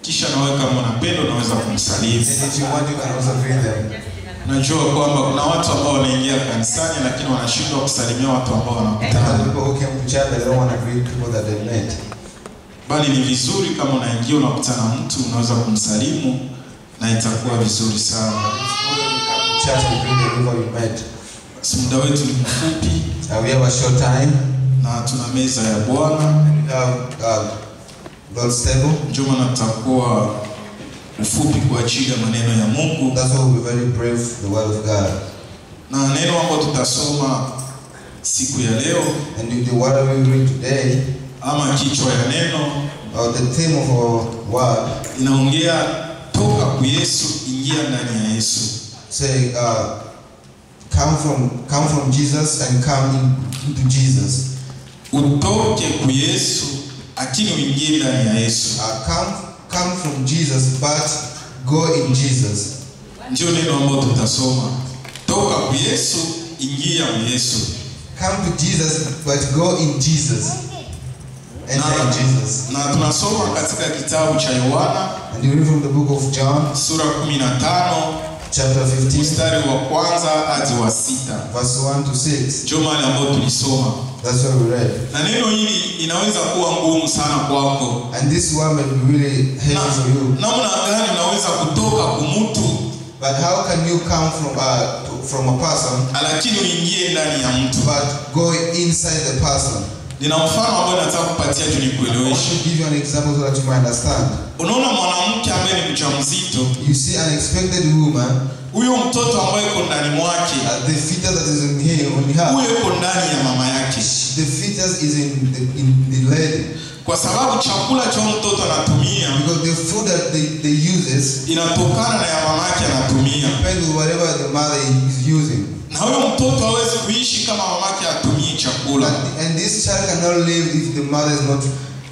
kisha nawe kama unapenda unaweza kumsalimu And if you want, you can also greet them. najua kwamba kuna watu ambao wanaingia kanisani lakini wanashindwa kusalimia watu ambao There are wanakutana people who came to church but they don't want to greet people that they met. bali ni vizuri kama unaingia unakutana na mtu unaweza kumsalimu na itakuwa vizuri sana It's good when you come to church to greet the people you met. basi muda wetu ni mfupi Uh, we have a short time. na tuna meza ya bwana And we have uh, God's table. ndio maana tutakuwa ufupi kwa ajili ya maneno ya mungu That's why we'll be very brave the word of God. na neno ambalo tutasoma siku ya leo And the, the word we read today, ama kichwa ya neno or the theme of our word, inaongea toka kwa yesu ingia ndani ya yesu say, uh, come from come from Jesus and come in, into Jesus. utoke kwa yesu lakini uingie ndani ya yesu Uh, come come from Jesus, but go in Jesus. ndio neno ambalo tutasoma toka kwa yesu ingia kwa yesu Come to Jesus, but go in Jesus. Enter in Jesus. na tunasoma katika kitabu cha yohana And you read from the book of John, sura 15 chapter 15, mstari wa kwanza hadi wa sita verse 1 to 6. ndio mahali ambayo tulisoma That's what we read. na neno hili inaweza kuwa ngumu sana kwako And this one may be really heavy Na- for you. namna gani unaweza kutoka kumutu But how can you come from uh, to, from a person, lakini uingie ndani ya mtu but go inside the person? nina mfano ambao nataka kupatia tu I want nikueleweshe to give you an example so that you might understand. unaona mwanamke ambaye ni mjamzito You see an expected woman, huyo mtoto ambaye iko ndani mwake uh, the fetus that is in here, on her, huyo iko ndani ya mama yake the fetus is in the, in the lady. kwa sababu chakula cha huyo mtoto anatumia Because the food that they, they uses inatokana na ya mama yake anatumia depends on whatever the mother is using. na huyo mtoto hawezi kuishi kama mama yake atumii chakula And, and this child cannot live if the mother is not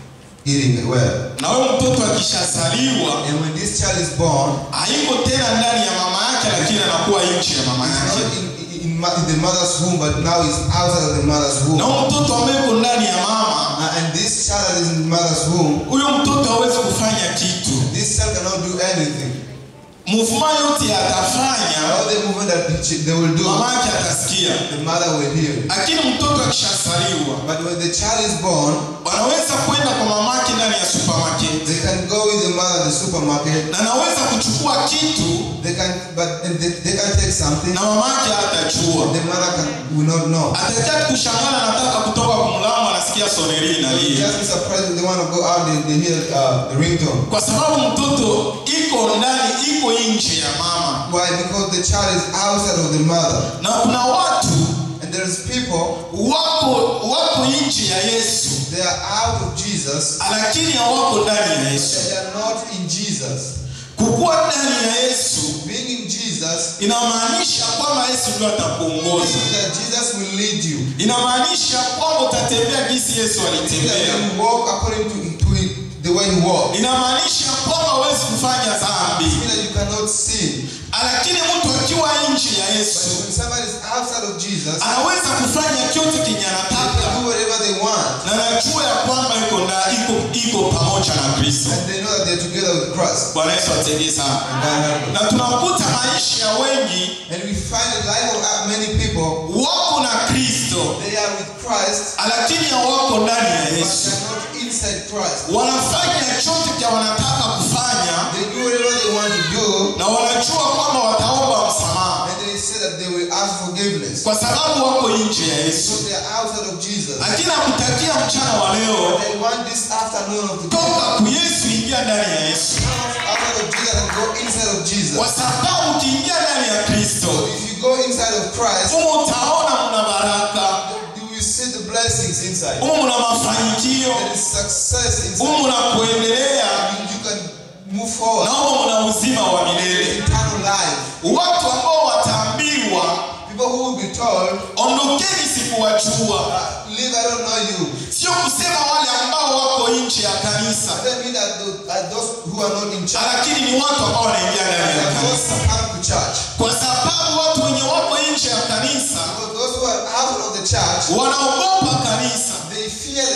eating well. na huyo mtoto akishazaliwa And when this child is born, haiko tena ndani ya mama yake lakini anakuwa nchi ya mama it's yake not in, in, in ma- in the mother's womb, but now it's outside of the mother's womb. na huyo mtoto ambaye iko ndani ya mama Uh, and this child that is in the mother's womb, huyo mtoto hawezi kufanya kitu this child cannot do anything. muvuma yote atafanya All the movement that the chi- they will do, mama yake atasikia the mother will hear. lakini mtoto akishazaliwa But when the child is born, wanaweza kwenda kwa mamake ndani ya supermarket they can go with the mother to the supermarket. na anaweza kuchukua kitu They can, but they, they can take something. na mamake hatajua The mother can, will not know. atakia kushangana anataka kutoka kumlama anasikia soneri They inalia just be surprised when they want to go out, they, they hear uh, the ringtone. kwa sababu mtoto iko ndani iko nje ya mama Why? Because the child is outside of the mother. na kuna watu And there's people, wako wako nje ya yesu they are out of Jesus, lakini hawako ndani ya but yesu they are not in Jesus. kukuwa ndani ya yesu Being in Jesus inamaanisha kwamba yesu ndio atakuongoza means that Jesus will lead you. inamaanisha kwamba utatembea jinsi yesu It means that alitembea you walk according to, to it, the way he walked. inamaanisha kwamba huwezi kufanya It dhambi means that you cannot sin. lakini mtu akiwa nje ya But yesu when somebody is outside of Jesus, they anaweza kufanya chote kenye can anataka do whatever they want. na najua ya kwamba iko nda- iko iko pamoja na kristo And they know that they're together with Christ. bwana yesu atendee sana And God help us. na tunakuta maisha ya wengi And we find the life of uh, many people, wako na kristo they are with Christ, lakini hawako ndani ya but yesu they are not inside Christ. wanafanya chote cha wanataka kufanya They do whatever they want to do, na wanajua kwamba wataomba msamaha and they say that they will ask forgiveness. kwa sababu wako nje ya yesu So they are outside of Jesus. lakini akutakia mchana wa leo They want this afternoon of the toka ku yesu ingia ndani ya yesu outside of Jesus and go inside of Jesus. kwa sababu ukiingia ndani ya kristo So if you go inside of Christ, humu utaona mna baraka you will see the blessings inside. humu mna mafanikio There is success inside. humu mna kuendelea You, you can move forward. na humu mna uzima wa milele Eternal life. watu ambao wataambiwa People who will be told, ondokeni sikuwajua uh, leave, I don't know you. sio kusema wale ambao wako nje ya kanisa Does that mean that those, uh, those who are not in church, lakini ni watu ambao wanaingia ndani ya that those kanisa who come to church, kwa sababu watu wenye wako nje ya kanisa because those who are out of the church, wanaogopa kanisa they fear the church.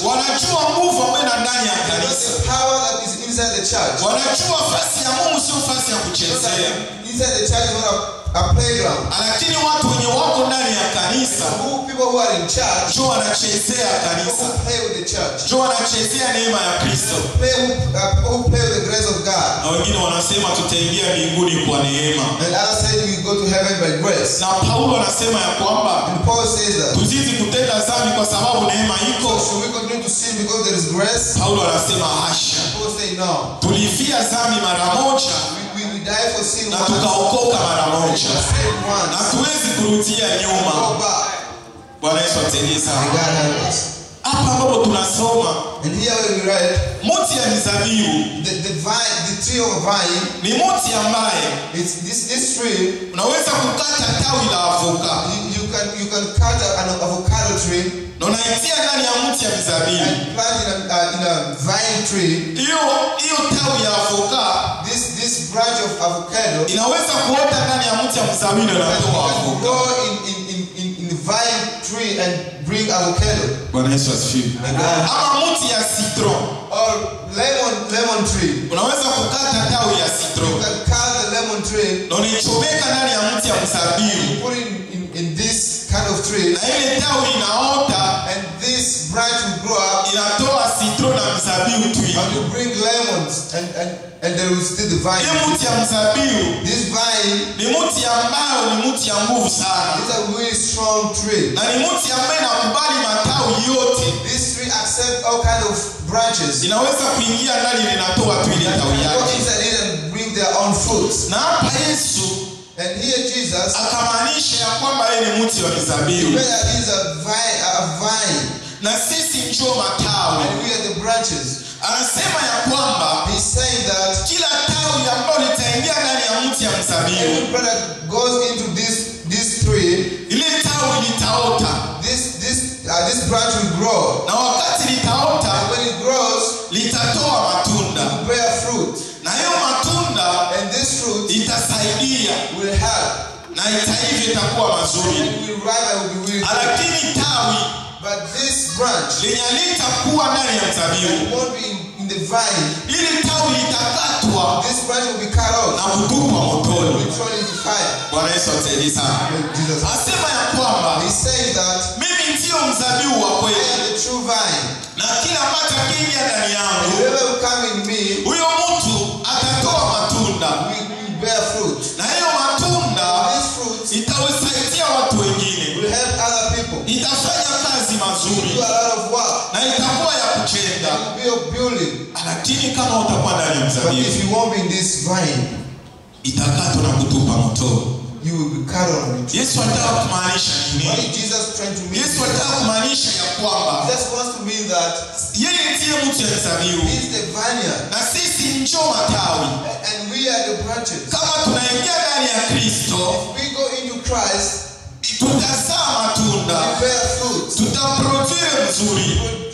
wanajua nguvu ambayo ina ndani ya Because kanisa the power that is inside the church. wanajua fasi ya mungu sio fasi ya Because kuchezea inside the church is not a, a playground. lakini watu wenye wako ndani ya kanisa Who people who are in church, njo wanachezea people kanisa who play with the church, njo wanachezea neema ya kristo play who, uh, people who play with the grace of God. na wengine wanasema tutaingia mbinguni kwa neema And others say we go to heaven by grace. na paulo anasema ya kwamba And Paul says that. tuzizi kutenda dhambi kwa sababu neema So iko should we continue to sin because there is grace? paulo anasema hasha Paul say no. tulifia dhambi mara moja We, we, we die for sin na once. tukaokoka mara We moja shall sin na once. tuwezi kurudia Go nyuma back. bwana yesu atusaidie And sana God help us. hapa ambapo tunasoma And here where we read, mti ya mizabibu the, the vine, the tree of vine, ni mti ambaye it's this, this tree, unaweza kukata tawi la avoka you, you can you can cut a- an avocado tree na unaitia ndani ya mti ya mizabibu and plant in a, uh, in a vine tree. hiyo hiyo tawi ya avoka This this branch of avocado inaweza kuota ndani ya mti ya mzabibu na can, inatoa can avoka grow in, in, in, in, in the vine tree and bring avocado. bwana yesu asifiwe And God- ama mti ya citron Or lemon lemon tree. unaweza kukata tawi ya You citron can cut the lemon tree, na unaichomeka ndani ya mti ya mzabibu put it in, in, in this kind of tree, na ile tawi inaota and this branch will grow up inatoa citron na mzabibu tu and hivi you bring lemons and, and, and there will still the vine. hii mti ya mzabibu This vine ni mti ambayo ni mti ya nguvu sana is a really strong tree. na ni mti ambaye inakubali matawi yote This tree accepts all kind of branches. inaweza kuingia ndani linatoa tu ile tawi Go yake inside it and bring their own fruits. na hapa yesu And here Jesus, akamaanisha ya kwamba yeye ni mti wa mizabibu where is a vine, a vine, na sisi njo matawi and we are the branches. anasema ya kwamba He's saying that kila tawi ambayo litaingia ndani ya mti ya mzabibu every plant that goes into this this tree, ile tawi litaota this this uh, this branch will grow. na wakati litaota And when it grows, litatoa matunda it will bear fruit. na hiyo matunda And this fruit itasaidia will help. na itaiva itakuwa mazuri And it will ripe and will be really good. lakini tawi But this branch lenye litakuwa ndani ya mzabibu it won't be in, in the vine. ili tawi litakatwa This branch will be cut off. na kutupwa Will motoni be thrown into fire. bwana yesu atusaidie sana Jesus. asema ya kwamba He's saying that mimi ndiyo mzabibu wa I kweli am the true vine. na kila ambacho akiingia ndani And yangu whoever will come in me huyo mtu atatoa matunda will, will bear fruit. na hiyo matunda These fruits itawasaidia watu wengine will help other people. itafanya kazi Do mazuri a lot of work. na itakuwa ya kuchenda It will be of building. lakini kama utakuwa ndani ya But mzabibu if you won't be in this vine, itakatwa na kutupa motoni you will be cut on it. yesu alitaka kumaanisha What nini is Jesus trying to mean? yesu alitaka kumaanisha ya kwamba Jesus wants to mean that yeye ndiye mtu ya mzabibu He is the vineyard na sisi njo matawi and we are the branches. kama tunaingia ndani ya kristo If we go into Christ, tutazaa matunda we bear fruit. tutaprodure mzuri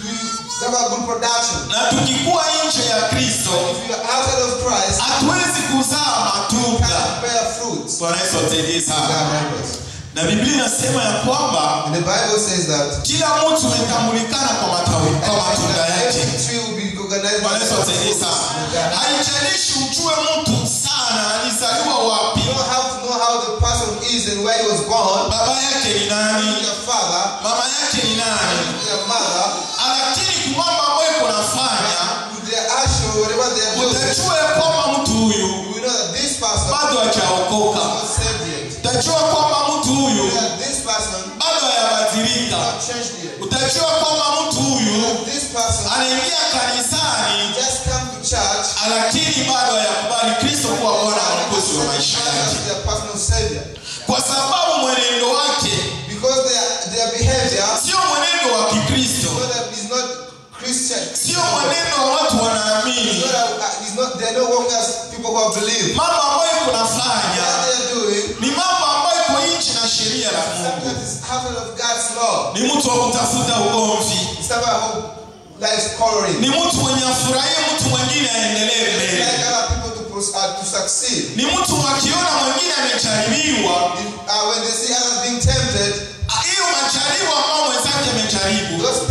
We have a good production. na tukikuwa nje ya kristo If you are outside of Christ, hatuwezi kuzaa you matunda cannot bear fruits. bwana yesu atusaidie God sana help us. na biblia inasema ya kwamba And the Bible says that kila mtu umetambulikana kwa matawi kwa matunda yake every tree will be recognized by bwana the yesu atusaidie fruits. sana God. haijalishi ujue mtu sana alizaliwa wapi You don't have to know how the person is and where he was born, baba yake ni nani your father, mama yake ni nani your mother, lakini kumambo ambayo kunafanya with their action, whatever they are doing. utajua ya kwamba mtu huyu You will know that this person is bado hajaokoka not saved yet. utajua kwamba mtu You huyu know that this person is bado hayabadilika not changed yet. utajua kwamba mtu huyu This person anaingia kanisani just come to church lakini bado hayakubali kristo kuwa bwana na mwokozi wa maisha as yake their personal savior. kwa sababu mwenendo wake Because their, their behavior sio mwenendo wa kikristo so that is not Christian. sio mwenendo wa watu It's wanaamini not, a, uh, it's not, they're not working as people who have believed. mambo ambayo What kunafanya they're doing, ni mambo ambayo iko nchi na sheria la mungu sometimes it's outside of God's law. ni mtu wa kutafuta ugomvi It's about who likes coloring. ni mtu mwenye afurahie mtu mwingine aendelee They mbele like other people to, pros- uh, to succeed. ni mtu wakiona mwingine amejaribiwa If, uh, when they see others being tempted, hiyo majaribu ambao mwenzake amejaribu those temptations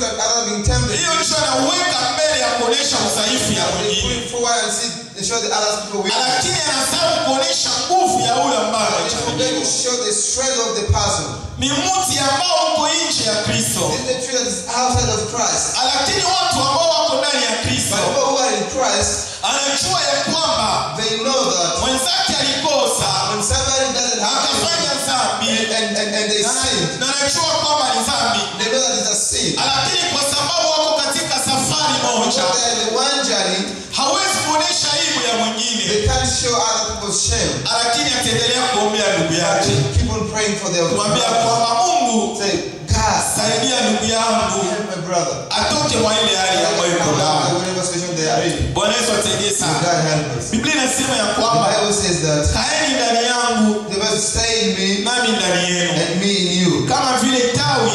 that others being tempted. hiyo ndicho anauweka mbele ya kuonyesha udhaifu ya They put mwingine it forward and see and show the others people weakness. lakini anasahau kuonyesha nguvu ya ule ambaye But they forget to amechagaliwa show the strength of the person. ni mti ambao uko nje ya kristo This is the tree that is outside of Christ. lakini watu ambao wako ndani ya But kristo people who are in Christ, anajua ya kwamba they know that mwenzake alikosa when somebody doesn't have akafanya it, dhambi and, and, and, and they na sin, na anajua kwamba ni dhambi they know that it's a sin. lakini kwa sababu wako katika safari So moja they're in the one journey, hawezi kuonyesha aibu ya mwingine they can't show other people's shame. lakini ataendelea kuombea ndugu But yake they keep on praying for their kumwambia brother. kwamba mungu Say, God, saidia ndugu yangu help my brother. atoke mwa ile hali ambayo iko ndani Whatever situation they are in, bwana yesu atusaidie may sana God help us. biblia inasema ya The kwamba Bible says that kaeni ndani yangu they must stay in me nami ndani yenu and me in you. kama vile tawi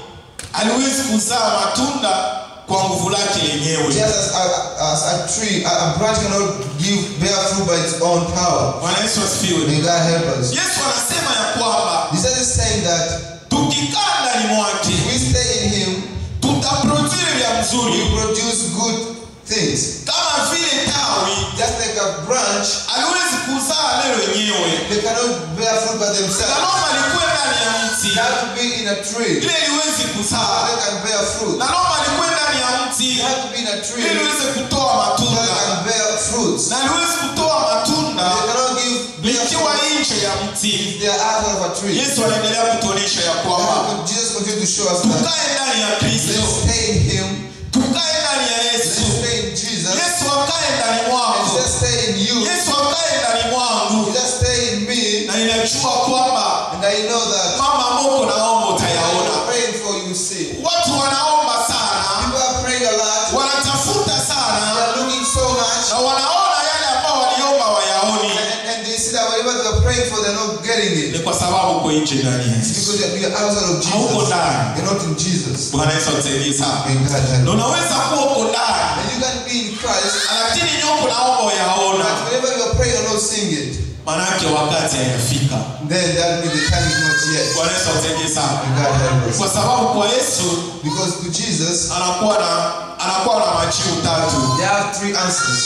aliwezi kuzaa matunda kwa nguvu lake lenyewe Just as a, as a tree, a, a branch cannot give bear fruit by its own power. bwana yesu asifiwe May God help us. yesu anasema ya kwamba Jesus is saying that tukikaa ndani mwake we stay in Him, tutaproduire vya we mzuri produce good things. kama vile tawi Just like a branch, aliwezi kuzaa leo wenyewe they cannot bear fruit by themselves. naloma likuwe ndani ya mti They have to be in a tree. ile liwezi so kuzaa They can bear fruit. naloma likuwe ndani ya mti They have to be in a tree. ili liweze kutoa so matunda They can bear fruits. na liwezi kutoa matunda They cannot give bear likiwa fruit nje ya mti if they are out of a tree. yesu anaendelea kutuonyesha ya kwamba Therefore, Jesus continues to show us that tukae ndani ya kristo let's stay in Him, tukae ndani ya let's yesu stay in Jesus, yesu akae ndani and mwako let's stay in you, yesu akae ndani mwangu let's stay in me, na ninajua kwamba and I know that mama moko naomba I utayaona am praying for you, see. watu wanaomba sana People are praying a lot, wanatafuta they sana are looking so much, na wanaona yale ambao waliomba wayaoni and, and they see that whatever they're praying for, they're not getting ni it. kwa sababu uko nje ndani ya It's yesu because you're you're outside of hauko Jesus. ndani You're not in Jesus. bwana yesu atusaidie sana May God help na you. unaweza kuwa uko ndani And you can be in Christ, lakini nyoko naomba but uyaona whenever you're praying, you're not seeing it. manake wakati hayafika Then that means the time is not yet. bwana yesu atusaidie sana May God help us. kwa sababu kwa yesu Because to Jesus, anakuwa na anakuwa na majibu tatu there are three answers.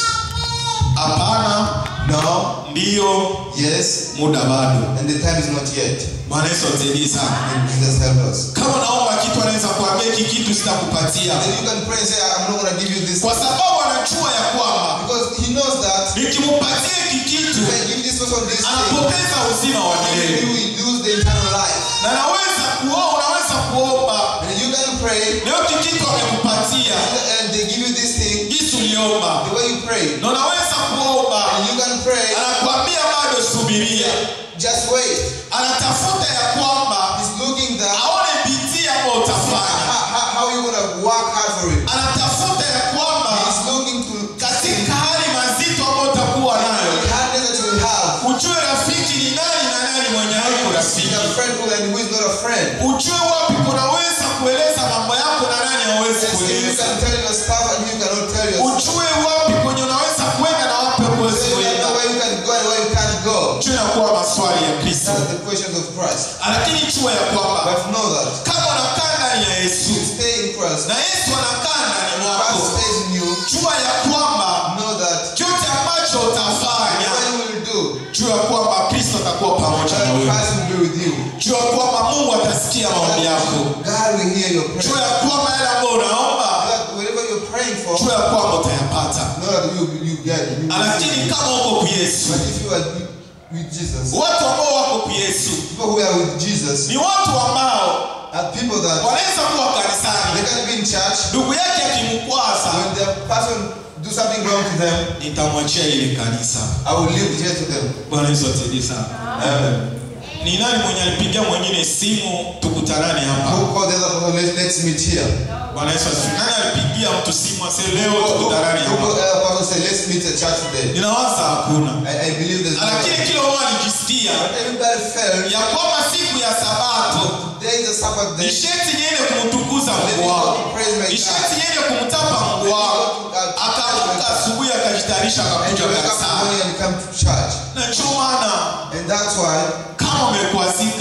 hapana No, ndiyo yes, muda bado and the time is not yet. bwana yesu atusaidie sana And Jesus help us. kama naomba kitu anaweza kuambia hiki kitu sitakupatia Then you can pray and say, I'm not going to give you this. kwa sababu anajua ya kwamba Because he knows that nikimpatia hiki kitu if I give this person this thing, anapoteza uzima wa then milele you will lose the eternal life. na naweza kuomba unaweza kuomba And you can pray, leo hiki kitu amekupatia and they give you this thing, jinsi uliomba the way you pray. na unaweza kuomba And you can pray, anakwambia bado subiria just wait. anatafuta ya kwamba He's looking that aone bidii ambayo how, utafanya how, how you going to work hard for it. anatafuta ya kwamba He's looking to katika hali mazito ambayo utakuwa nayo the hardness that you will have. ujue rafiki ni nani na nani mwenye haiko He's rafiki a friend who and who is not a friend. ujue wapi kunaweza kueleza mambo yako na nani hawezi Yes, you kueleza can tell your stuff and you cannot tell your stuff. ujue wapi kwenye unaweza kwenda na wapi huwezi You kwenda know where you can go and where you can't go. juu inakuwa maswali ya kristo That's the questions of Christ. lakini jua ya kwamba But know that kama unakaa ndani ya yesu you stay in Christ. na yesu anakaa ndani Christ mwako stays in you. jua ya kwamba Know that chote ambacho utafanya what you will do, jua kwamba kristo atakuwa pamoja na that wewe Christ will be with you. jua kwamba mungu atasikia maombi yako God will hear your jua prayer. ya kwamba yale ambayo unaomba That whatever you're praying for, jua ya kwamba utayapata know that you, you get it. You will lakini receive it. kama uko ku yesu But if you are with Jesus, watu ambao wako ku yesu people who are with Jesus ni watu ambao are people that wanaweza kuwa they kanisani can be in church. ndugu yake akimkwaza When the person do something wrong to them, nitamwachia ile kanisa I will leave it here to them. bwana yesu atusaidie sana Amen. ni nani mwenye alipigia mwingine simu tukutanane hapa Who called the other person? Let's, let's meet here. bwana yesu asifiwe nani alipigia mtu simu ase leo Who, who, tukutanane who called hapa the other person? Say, let's meet at church today. ninawaza hakuna I, I believe there's no. lakini kila mmoja alijisikia Everybody felt ya kwamba siku ya sabato today is a Sabbath day. nisheti niende kumtukuza Let me mungu go wako to praise my nisheti God. niende kumtapa mungu wako akaamka asubuhi akajitayarisha And akakuja you wake up in the kanisani morning and come to church. na ndio maana And that's why kama umekwazika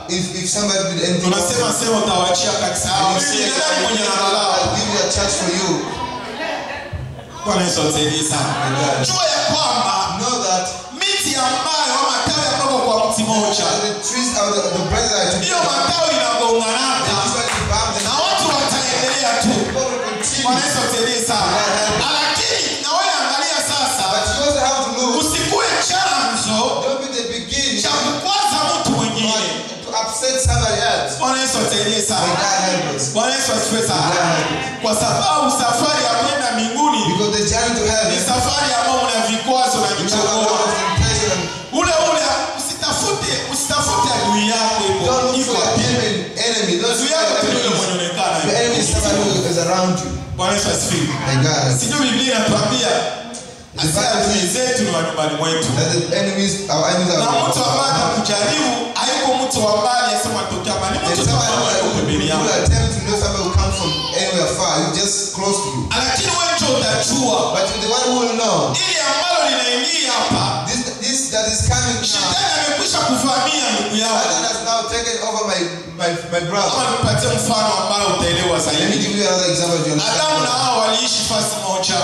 if, if somebody did anything wrong, tunasema sema utawachia kanisa yao you mimi say, ni nani mwenye angalau I'll give you a church for you. bwana Yesu atusaidie sana Amen. jua ya kwamba Know that miti ambayo ama matawi ambayo kwa mti moja the trees are the, the branches that are hiyo together. matawi They inagonganaka usually bump na and watu wataendelea tu people will bwana continue. Yesu atusaidie sana lakini na wewe angalia sasa But you also have to look. usikue chanzo Don't be the beginning cha kukwaza mtu mwingine but to upset somebody else. bwana Yesu atusaidie May sana God help us. bwana Yesu asifiwe sana kwa sababu safari ya kwenda mbinguni Because the journey to ni heaven, safari ambayo una vikwazo na you have a vichokoa lot of temptation. ule ule usitafute usitafute adui yako hivyo Don't look iko for your wapi enemy. enemy. Don't adui look yako for tu your yule enemy. mwenye onekana Your enemy is somebody who is around you. bwana Yesu asifiwe May God help us. sijui biblia inatuambia hasa adui zetu ni wa nyumbani mwetu That the enemies, our enemies are na mtu ambaye around us. atakujaribu hayuko mtu wa mbali asema tokea mbali ni And mtu tu somebody ambaye yuko pembeni who yako will attempt to know somebody who comes from anywhere far, you just close to you. lakini wewe ndio utajua But the one who will know, ili ambalo linaingia hapa this, this that is coming now, shetani amekwisha kuvamia ndugu Satan yako has now taken over my, my, my ama brother. nipatie mfano ambao utaelewa Let me zaidi give you another example. You adamu na understand? hao waliishi fasi moja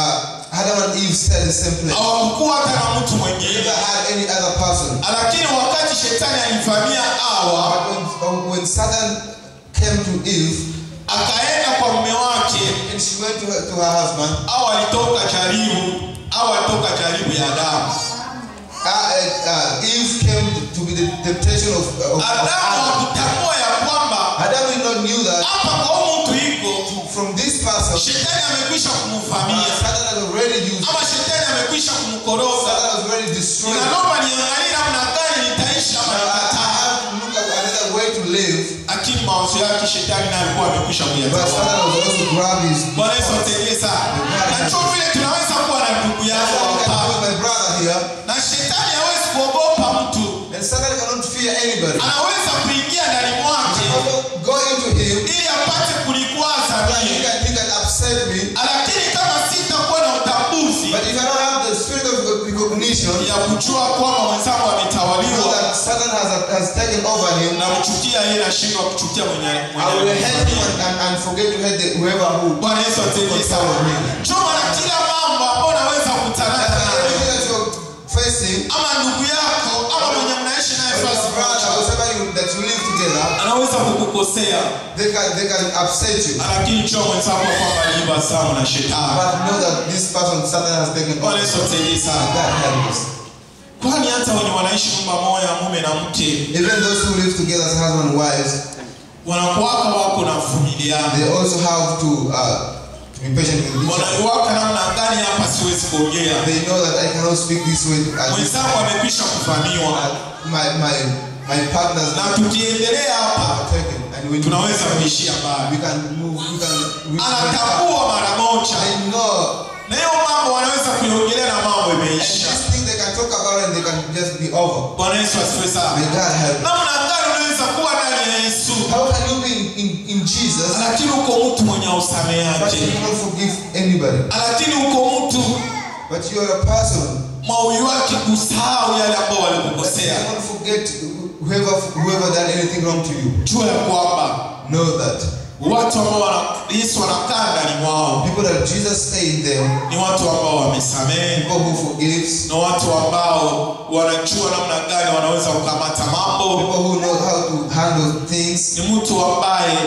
Uh, Adam and Eve stayed in the same place. hawakukuwa hata na mtu They mwingine never had any other person. lakini wakati shetani alivamia awa But when, when Satan came to Eve akaenda kwa mume wake and she went to her, to her husband, au alitoka jaribu au alitoka jaribu ya adamu uh, uh, uh, Eve came to be the temptation of, of, of adamu Adam. hakutambua ya kwamba Adam did not knew that hapa kwa huu mtu iko from this person, shetani amekwisha uh, kumvamia Satan has already used, ama shetani amekwisha kumkoroga Satan has already destroyed. ninalomba niangalie namna gani nitaishi ama Now, I, I nikataa have to look at another way to live. lakini mawazo yake shetani naye alikuwa amekwisha But kuyatawala Satan was also grab his. bwana yesu atusaidie sana na ndio vile tunaweza kuwa na ndugu That's yako what I can do hapa with my brother here. na shetani hawezi kuogopa mtu And Satan cannot fear anybody. anaweza kuingia ndani mwake Also, go into him. ili apate kulikwaza He mie can, he can upset me. lakini kama sitakuwa na utambuzi But if I don't have the spirit of recognition, ya kujua kwamba mwenzangu know ametawaliwa that Satan has, has taken over him, namchukia yeye nashindwa kuchukia mwenye I will mwenye hate him and, and, and forget to hate the, whoever who. bwana yesu atusaidie sana choma na kila mambo ambao unaweza kukutana That's nayo everything that you're facing, ama ndugu yako ama mwenye mnaishi naye or fasi your brother or moja somebody you- that you live together, anaweza kukukosea they can, they can upset you. lakini cho mwenzako kwamba aliiba samu na shetani But know that this person, Satan has taken bwana over. yesu atusaidie sana God help us. kwani hata wenye wanaishi nyumba moja mume na mke Even those who live together as husband and wives, wanakuwaka wako na vumiliana they also have to, uh, to be patient with each other. wanaiwaka namna gani hapa siwezi kuongea They know that I cannot speak this way. To, uh, mwenzangu amekwisha kuvamiwa uh, my, my, my partners na tukiendelea hapa are taken. And when tunaweza kuishia mbali we can move, we can, we can anatambua mara moja I know. na hiyo mambo wanaweza kuiongelea na mambo And imeisha this thing they can talk about and they can just be over. bwana yesu asifiwe sana May God help. namna gani unaweza kuwa ndani ya yesu How can you be in, in, in Jesus lakini uko mtu mwenye but you usameaji cannot forgive anybody? lakini uko mtu But you are a person. maui wake kusahau yale ambao But you walikukosea cannot forget whoever whoever done anything wrong to you. jua ya kwamba Know that watu ambao wana- yesu wanakaa ndani mwao people that Jesus stayed there, ni watu ambao wamesamehe people who forgives, na watu ambao wanajua namna gani wanaweza kukamata mambo people who know how to handle things, ni mtu ambaye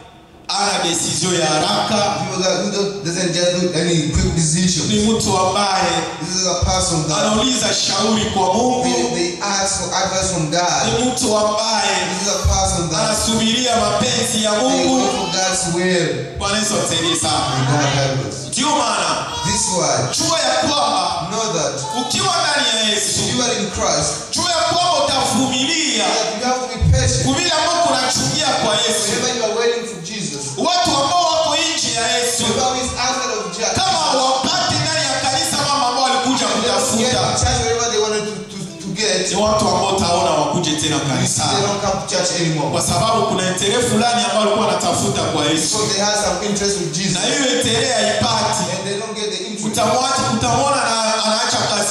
ana desizio ya haraka people that who don't, doesn't just do any quick decisions. ni mtu ambaye This is a person that anauliza shauri kwa they, mungu they ask for advice from God. ni mtu ambaye This is a person that anasubiria mapenzi ya they mungu wait for God's will. bwana yesu atusaidie sana May God help us. ndiyo maana This why jua ya kwamba know that ukiwa ndani ya yesu if you are in Christ, jua ya kwamba utavumilia that you have to be patient. kuvile ambao kunachungia kwa yesu Whenever you are waiting for Jesus, watu ambao wako nje ya yesu whoever is outside of Jesus, kama wapate ndani ya kanisa mambo ambao walikuja they don't get to kutafuta church wherever they wanted to, to, to get. ni watu ambao utaona wakuje tena They kanisani don't come to church anymore. kwa sababu kuna entere fulani ambao walikuwa wanatafuta kwa yesu Because they have some interest with Jesus. na hiyo entere haipati And they don't get the interest. utamwacha utamwona na anaacha kazi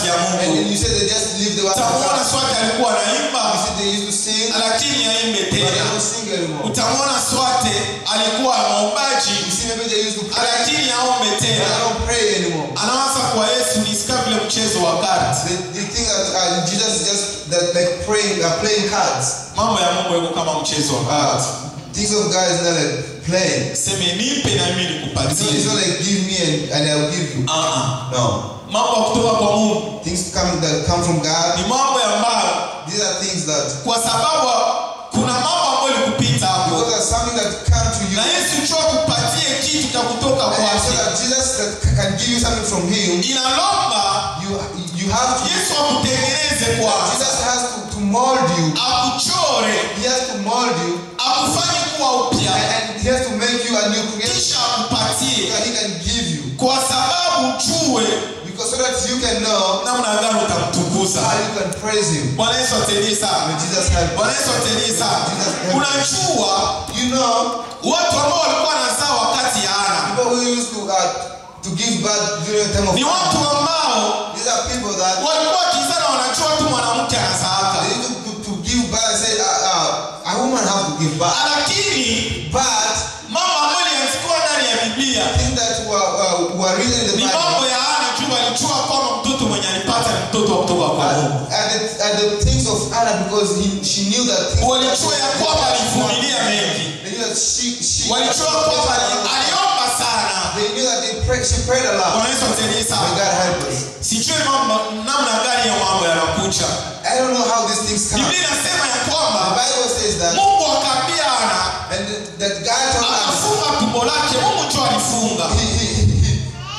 ya And then Mungu. you said they just leave the word of Utamwona God. Swati alikuwa You anaimba said they used to sing, lakini aimbe but they tena. don't sing anymore. Utamwona Swate alikuwa mwombaji You see, maybe they used to pray, lakini aombe but they tena. don't pray anymore. Anawaza kwa Yesu ni sika vile mchezo wa karti. They, they think that uh, Jesus is just that like praying, uh, playing cards. Mambo ya Mungu yako kama mchezo wa karti. Uh, things of God is not like playing. Seme nipe na mimi It's not, nikupatie. it's not like give me and, and I'll give you. Ah, ah. No. Mambo ya kutoka kwa Mungu Things come that come from God. ni mambo ambayo These are things that kwa sababu kuna mambo ambayo ilikupita hapo because there's something that come to you. na Yesu cho kupatie kitu cha kutoka And so kwake. that Jesus that can give you something from Him, Inalomba you you have to. Yesu akutengeneze kwanza, Jesus has to, to mold you. akuchore, He has to mold you, akufanye kuwa and, upya, and He has to make you a new creation kisha so akupatie, that He can give you. kwa sababu ujue Because so that you can know namna gani utamtukuza. how you can praise Him. Bwana Yesu atusaidie May sana. Jesus help. Bwana Yesu atusaidie sana. Unajua You know, watu ambao walikuwa nazaa wakati ya Ana people who used to uh, to give birth during the time of ni watu ambao these are people that walikuwa wakizana wanajua tu mwanamke anazaaka, they need to, to, to give birth and say uh, uh, a woman have to give birth. lakini But mambo ambayo yaliandikiwa ndani ya Biblia things that were, uh, were written in the ni Bible mambo ya Ana juu walijua kwamba mtoto mwenye alipata ni mtoto wa kutoka kwa Mungu. uh, are, the, are the things of Anna because he, she knew that things Walijua ya kwamba alivumilia mengi, They knew that she, she walijua kwamba ali- aliomba sana. they knew that they prayed, she prayed a lot. Bwana Yesu atusaidie May sana. God help us. Sijui mambo namna gani ya mambo yanakuja. I don't know how these things come. Biblia inasema ya The kwamba Bible says that Mungu akaambia Ana and that God told us akafunga tumbo lake. Mungu tu alifunga. he, he, he,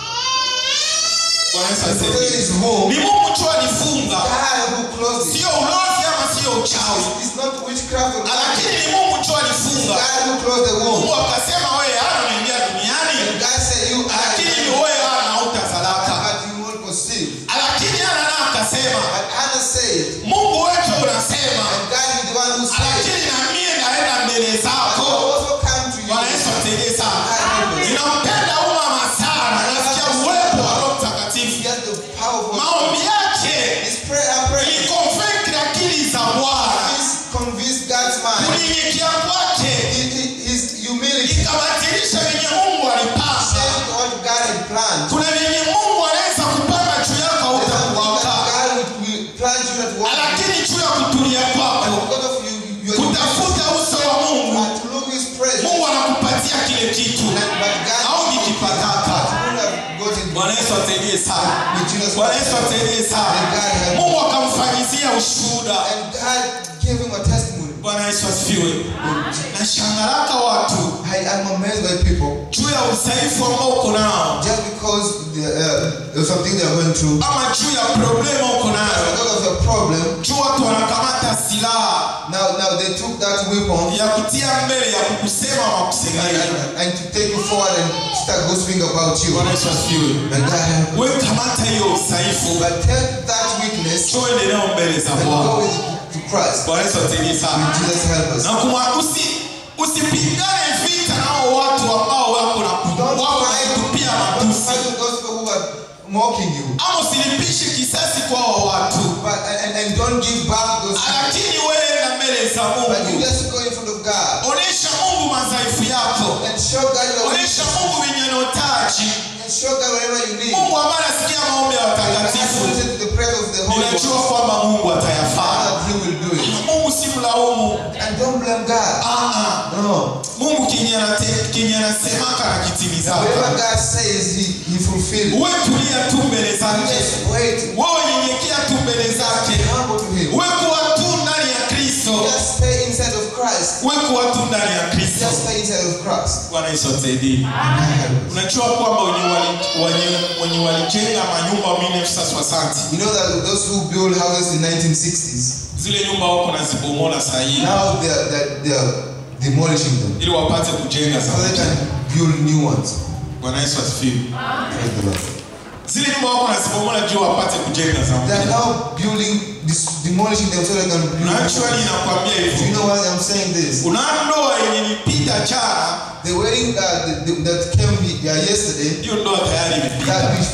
Bwana Yesu he put atusaidie. his home. Ni Mungu tu alifunga, God who closed it. sio ulozi ama sio uchawi, It's not witchcraft or lakini ni Mungu tu It's alifunga. God who closed the womb. Mungu akasema wewe Ana unaingia duniani, And God said you lakini are wewe Ana hautazalaka. but you won't conceive. Lakini Ana naye akasema But Anna said, Mungu wetu unasema, and God is the one who said, lakini na mimi naenda mbele I zako. will also come to you. Bwana Yesu atusaidie sana. God help us. Ninampenda huyu mama sana, nasikia uwepo wa Roho He Mtakatifu. has the powerful. Maombi yake His prayer, I pray. ilikonflict akili za Bwana, He's convinced God's mind. kunyenyekea kwake He- he- His humility. ikabatilisha venye Mungu alipanga. Changed what God had planned. Kuna venye Mungu anaweza kupanga juu yako There's something that hautakuwaka, God will- will plan you that work. lakini juu ya kutulia kwako, Because of you, you are kutafuta uso wa Mungu, and to look His presence. Mungu anakupatia kile kitu But God au nikipataka. would have gotten Bwana Yesu atusaidie sana. with Jesus Bwana Yesu atusaidie sana. Mungu akamfanyizia ushuhuda. And God gave him a testimony. Bwana Yesu asifiwe. Nashangaraka watu I am amazed by people juu ya udhaifu ambao uko nao just because the, uh, of something they are going through, ama juu ya problema uko just nayo, because of your problem. juu watu wanakamata silaha Now, now they took that weapon ya kutia mbele ya kukusema ama and, kusengenja. and, and to take you forward and start gossiping about you. Bwana Yesu asifiwe. And God help you. Wewe kamata hiyo udhaifu, But take that weakness njoo endelea mbele za and go Bwana. with it to Christ. Bwana Yesu atusaidie sana. Jesus help us. Na kuma usi usipigane vita nao watu ambao wako na Don't wako na fight, kutupia don't matusi. fight with those people who are mocking you. ama usilipishe kisasi kwa hao watu, But, and, and don't give back those people. lakini wewe na mbele za But you Mungu, just go in front of God onesha Mungu madhaifu yako, and show God your onesha weakness Mungu wenye unahitaji. and show God whatever you need. Mungu ambaye anasikia maombi ya And watakatifu, listen to the prayers of the Holy ninajua Ghost. kwamba Mungu atayafanya. That He will do it. Mungu si mlaumu. And don't blame God. Ah, ah. No. Mungu kenye anate- kenye anasemaka na Whatever kitimizaka. God says, He, he fulfills. Uwe tulia tu mbele You zake, just wait. wewe nyenyekea tu mbele zake, Be humble to Him. uwe kuwa tu ndani ya Kristo, Just stay inside of Christ. uwe kuwa tu ndani ya Kristo. Just stay inside of Christ. Bwana Yesu atusaidie. And God help us. Unajua kwamba wenye wali- wenye- wenye walijenga manyumba 1960 You know that those who build houses in 1960s, zile nyumba wako nazibomola saa hii now they are, they're, they're demolishing them ili wapate kujenga so they za can build new ones. Bwana Yesu asifiwe. Praise the Lord. Zile nyumba wako nazibomola juu wapate kujenga za They are mpya. now building, this, demolishing them so they can build. Na new actually ones. inakwambia Do you hivyo. know why I'm saying this? Una ndoa yenye nipita jana, The wedding uh, the, the, that came uh, yesterday, hiyo ndoa tayari that imepita. we, we,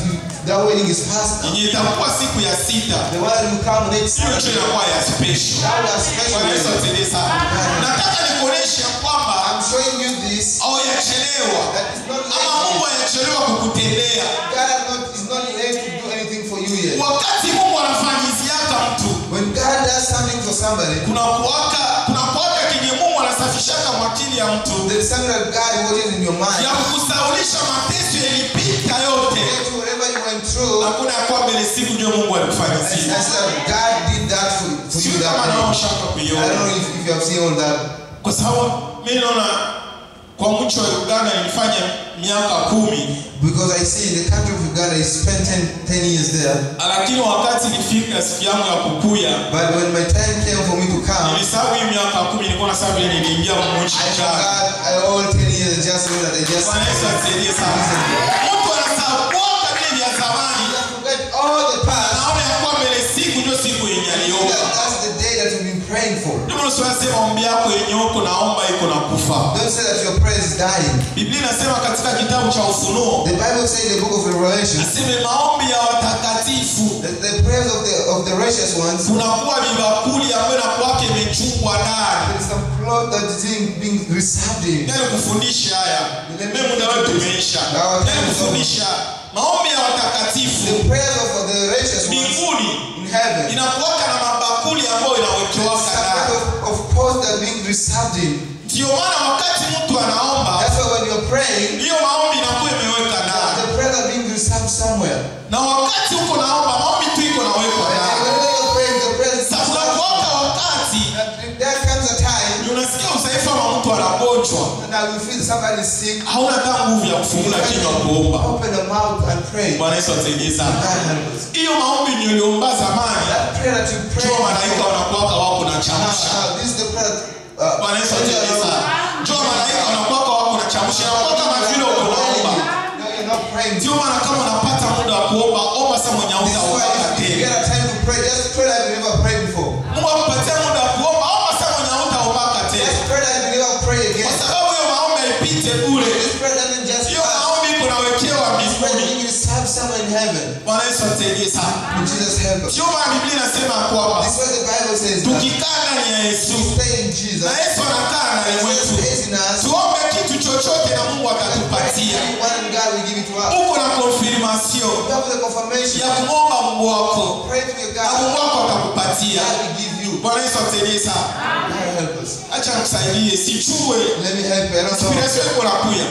That wedding is past now. yenye itakuwa siku ya sita The one that will come next hiyo year. ndio inakuwa ya special That will be a special Bwana Yesu wedding. atusaidie sana nataka nikuoneshe ya kwamba I'm showing you this. haujachelewa That is not ama mungu late. hajachelewa kukutendea God has not, is not late to do anything for you yet. wakati mungu anafanyiziaka mtu When God does something for somebody, kuna kuwaka kuna kuwaka kenye mungu anasafishaka mwakili ya mtu there is something that God watches in your mind. ya kukusaulisha mateso yalipita yote Get you whatever you went through. hakuna ya kuwa mbele siku ndio mungu And alikufanyizia I said, God did that for, for you sio that kama day. nao shaka I don't kuiona know if, if you have seen all that. kwa sababu mi naona kwa mchi wa uganda nilifanya miaka kumi Because I see in the country of Uganda, I spent 10, 10 years there. lakini wakati nilifika siku yangu ya kukuya But when my time came for me to come, nilisahau hii miaka kumi nilikuwa na sababu ile niliingia mchi I jana forgot I, all 10 years just know that I just Bwana Yesu atusaidie sana mtu anasahau vile vya zamani I forget all the past. anaona ya kuwa mbele siku ndio siku yenye That, aliomba that's the day that you've been praying for. ndio maana unasema ombi yako yenye uko naomba iko na kufa Don't say that your prayer is dying. biblia inasema katika kitabu cha ufunuo The Bible says in the book of Revelation aseme maombi ya watakatifu that the prayers of the of the righteous ones, kunakuwa vibakuli ambayo nakuwake imechungwa ndani there is some blood that is being, being reserved in. Nani kufundisha haya mimi muda wetu umeisha Nani kufundisha maombi ya watakatifu The prayers of the righteous ones mbinguni in heaven. inakuwaka na mabakuli ambayo inawekewaka Some kind ndani of, of pots that are being reserved in. ndio maana wakati mtu anaomba That's why when you're praying, hiyo maombi inakuwa imeweka ndani the prayers are being reserved somewhere. na wakati uko naomba maombi tu iko nawekwa And ndani whenever you're praying, the prayers is sasa unakuwaka wakati There comes a time unasikia usaifu ama mtu anagonjwa that we feel somebody is sick. hauna hata nguvu ya kufungula kinywa kuomba Open the mouth and pray. bwana yesu atusaidie sana God help us. hiyo maombi niliomba zamani That prayer that you pray. jua malaika wanakuwaka wako na Now, chamsha now, this is the prayer. Uh, bwana yesu atusaidie sana jua malaika wanakuwaka wako na chamsha inakuwa kama vile uko naomba No, you're not praying. ndio maana kama unapata muda wa kuomba omba sa mwenye This is why hautaomba if you tena get a time to pray, just pray like you never prayed before. mungu akupatia muda wa kuomba omba sa mwenye hautaombaka tena Just pray like you never pray kwa again. sababu hiyo maombi haipite bure This prayer doesn't just hiyo pass. maombi iko nawekewa This prayer mbinguni you serve someone in heaven. bwana yesu atusaidie sana May Jesus help us. sio maana biblia inasema kwamba This is what the Bible says. That tukikaa ndani ya yesu stay in Jesus. na yesu anakaa ndani Jesus mwetu stays in us. tuombe kitu chochote na mungu And atatupatia one and God will give it to us. uko na konfirmasio You have the confirmation. ya kumwomba mungu wako Pray to your na mungu God. wako atakupatia God will give you. bwana yesu atusaidie sana God help us. acha nikusaidie sichue Let me help you. I don't know. inspiration iko nakuya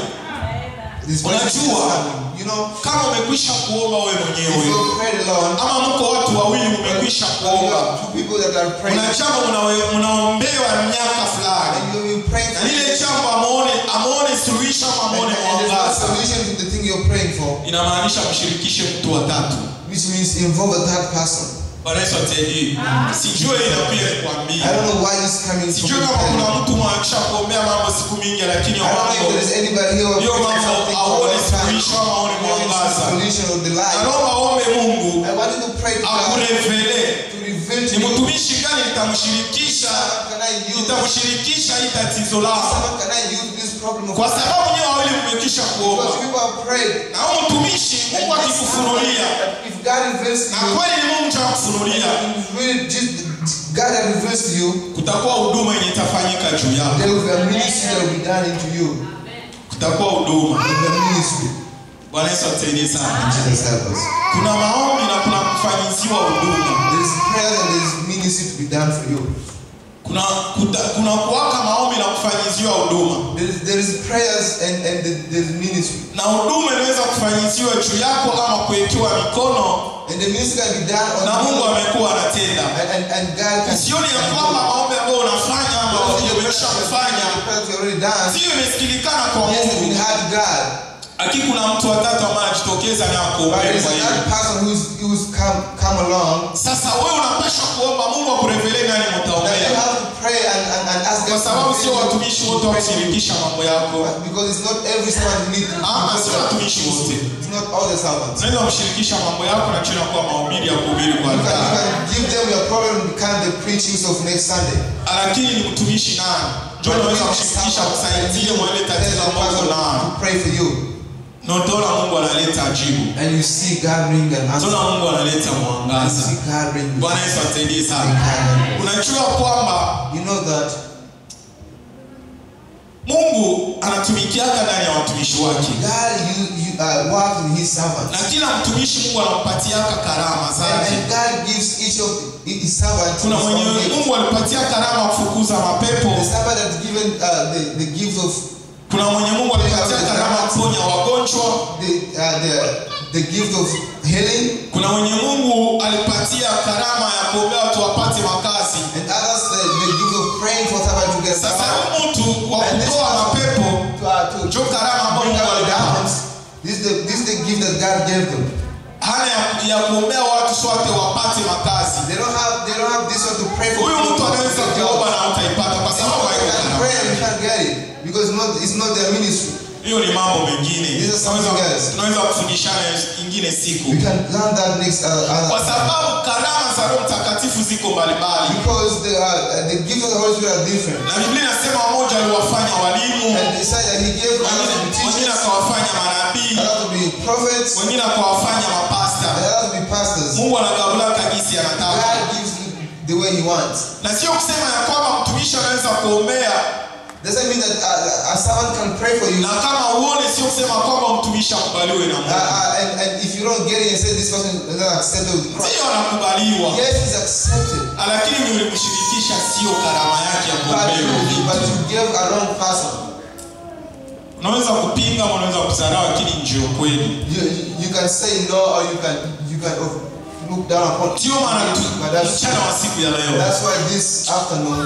This person is Unajua. coming. You know, kama umekwisha kuomba wewe if mwenyewe you prayed alone, ama mko watu wawili mmekwisha you kuomba have two people that are praying, kuna jambo mnawe- mnaombewa miaka fulani and you've been praying na for lile it, jambo amuone amuone suluhisho ama and, amuone and there's no mwangaza solution to the thing you're praying for, inamaanisha mshirikishe mtu watatu which means involve a third person. bwana yesu atusaidie sijue inakuja I nikwambie don't know why this is coming from sijue kama kuna mtu mwakisha kuombea mambo siku mingi lakini I don't know if mambo there is anybody here who hiyo has prayed mambo something for a aone long time. suluhisho ama aone There is no mwangaza solution of the life. naomba ombe mungu I want you to pray to God akurevele to reveal to ni you mtumishi gani nitamshirikisha How can I use nitamshirikisha hii tatizo lako How can I use this problem of kwa sababu nyewe wawili mmekisha kuomba because people have prayed. na huyu mtumishi mungu akikufunulia If God reveals to na you, kweli ni mungu chakufunulia if really just God that reveals to you, kutakuwa huduma yenye itafanyika juu yako there will be a ministry that will be done into you. kutakuwa huduma There will be a ministry. bwana yesu atusaidie sana Jesus help us. kuna maombi na kuna kufanyiziwa huduma There is prayer and there is ministry to be done for you. kuna kuta, kuna kuwaka maombi na kufanyiziwa huduma There is, there is prayers and, and there there is ministry. na huduma inaweza kufanyiziwa juu yako ama kuwekewa mikono And the ministry can be done on na mungu you. amekuwa anatenda And, and, and God can sioni ya kwamba maombi ambayo unafanya ama umekwisha kufanya The prayers you already done. sio imesikilikana kwa Yes, it's been mungu hard to God. lakini kuna mtu watatu ambaye anajitokeza na But there is kuombea hivi another person who's, who's come, come along sasa wewe unapaswa kuomba mungu akurevelee nani that you mtaombea have to pray and, and, and ask kwa God sababu to sio reveal you, watumishi to wote pray for you. wakushirikisha mambo yako Because it's not every servant you need to Ah, sio watumishi wote It's not all the servants. unaweza kumshirikisha mambo yako na chini kuwa mahubiri ya kuhubiri kwa You can, you altari can give them your problem and become the preachings of next Sunday. lakini ni mtumishi nani ndio unaweza kumshirikisha kusaidie mwele tatizo ambalo nalo to pray for you. na utaona mungu analeta jibu and you see God bring an answer. utaona mungu analeta And you mwangaza see God bring bwana yesu atusaidie bring sana kindness. unajua kwamba You know that mungu anatumikiaga ndani ya watumishi wake God you, you uh, works in His servants. na kila mtumishi mungu anampatiaka karama And, zake and God gives each of His servants kuna his mwenye own gift. mungu alipatia karama ya kufukuza mapepo The servant that's given uh, the, the gift of kuna mwenye mungu alipatia karama ya kuponya wagonjwa the, uh, the, the gift of healing, kuna mwenye mungu alipatia karama ya kuombea watu wapate makazi and others the, the gift of praying for someone to get sasa power. huyu mtu wa And this kutoa mapepo to, uh, to njo karama ambayo bring mungu out alimpa demons. This is the this is the gift that God gave them. hana ya, ya kuombea watu sote wapate makazi They don't have they don't have this one to pray for huyu people mtu to anaweza get kuomba jobs. na utaipata kwa sababu They haiko can karama pray and you can't get it because it's not it's not their ministry. hiyo ni mambo mengine These are something Tunaweza- else. tunaweza kufundishana ingine siku We can learn that next uh, kwa other sababu karama za roho mtakatifu ziko mbalimbali because the uh, the gifts of the Holy Spirit are different. na biblia inasema wamoja aliwafanya walimu And he said that he gave others to be wengine wengine teachers, akawafanya manabii others to be prophets, wengine akawafanya and mapasta others to be pastors. mungu anagabulaka jinsi anataka God gives you the way he wants. na sio kusema ya kwamba mtumishi anaweza kuombea Doesn't mean that uh, a servant can pray for you. na kama uone sio kusema kwamba mtumishi akubaliwe na Uh, mungu uh, and, and if you don't get it and say this person is not accepted with Christ, sio anakubaliwa yes, he's accepted. lakini ulimshirikisha sio karama yake ya But kuombea you, but you gave a wrong person. unaweza kupinga ama unaweza kudharau lakini ndio kweli You, you, you can say no or you can you can uh, look down upon ndio maana tu- But that's, mchana wa siku ya leo that's why this afternoon